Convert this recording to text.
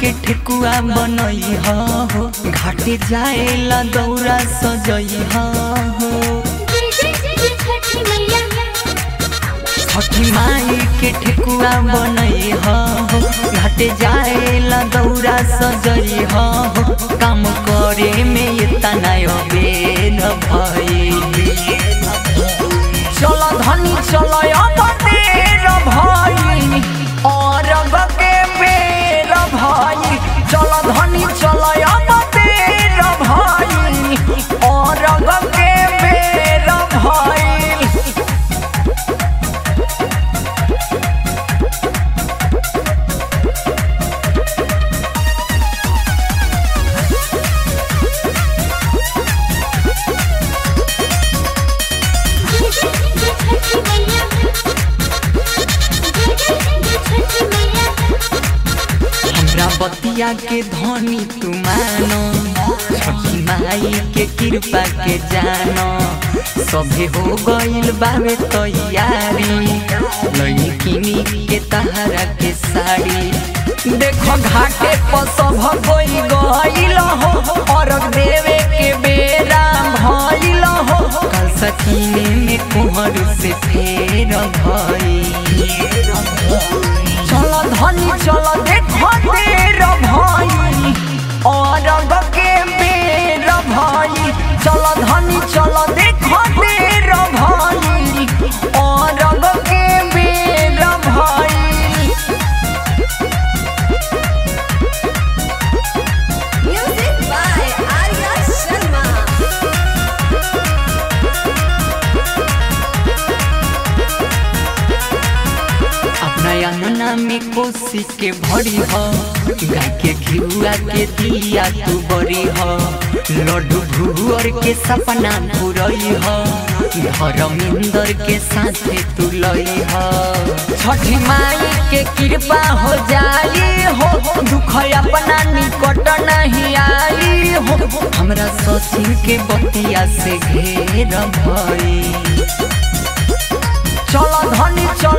के ठेकुआ बनई हो घाटे जाएला दौरा सजई हो जय जय जय छठी मैया छठी माई के ठेकुआ बनई हो घाटे जाएला दौरा सजई हो काम करे में ये तनाय बेन भई चल धनी चल अब देर भई और के बेर भई चल धनी चल अब देर भई और के बेर भई जय जय जय छठी मैया जय जय जय छठी मैया हमरा बतिया के धनी तू मानो छठी माई के कृपा के जानो सभे हो गइल बावे तैयारी लड़किनी के तहरा के साड़ी देखो घाटे पर सब कोई गइल हो और देवे के बेरा भइल हो कल सकीने में कुहर से फेर भई चल धनी चल देखो देर भाई और के बेर भाई चल धनी चल देखो देर भाई और के बेर भाई Music by Arya Sharma. अपना अंगना में कोसी के भरी हो गाय के घिउआ के दिया तू बड़ी हो लड्डू भुअर के सपना पूरई हो धर्मेंद्र के साथे तू लई हो छठी माई के कृपा हो जाई हो दुख अपना निकट नहीं आई हो हमरा सचिन के बतिया से घेर भई चल धनी चल